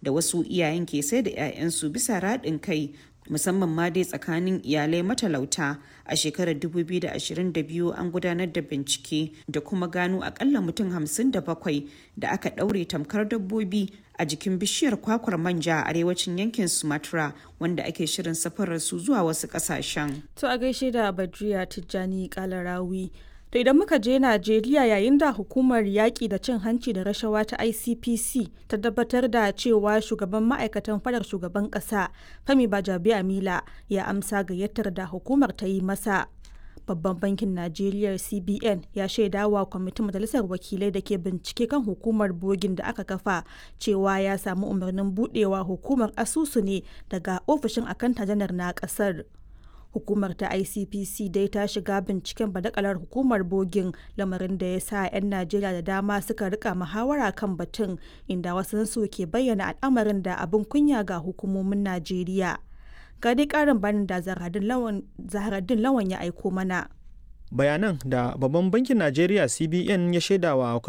da wasu iyayen ke sai da 'ya'yansu bisa raɗin kai musamman ma dai tsakanin iyalai matalauta a shekarar 2022 an gudanar da bincike da kuma gano akalla mutum 57 da aka ɗaure tamkar dabbobi a jikin bishiyar kwakwar manja a arewacin yankin sumatra wanda ake shirin safarar su zuwa wasu ƙasashen. to a gaishe da badriya tijjani kalarawi To idan muka je Najeriya yayin da hukumar yaƙi da cin hanci da rashawa ta ICPC ta tabbatar da cewa shugaban ma'aikatan fadar shugaban ƙasa Femi Bajabi Amila ya amsa gayyatar da hukumar ta yi masa. Babban bankin Najeriya CBN ya shaidawa kwamitin majalisar wakilai da ke bincike kan hukumar bogin da aka kafa cewa ya samu umarnin budewa hukumar asusu ne daga ofishin akanta janar na ƙasar. hukumar ta icpc dai ta shiga binciken badakalar hukumar bogin lamarin da ya sa 'yan najeriya da dama suka rika muhawara kan batun inda wasu su ke bayyana al'amarin da abin kunya ga hukumomin najeriya ga dai karin bayanin da zaharaddin lawan ya aiko mana bayanan da babban bankin najeriya cbn ya shaidawa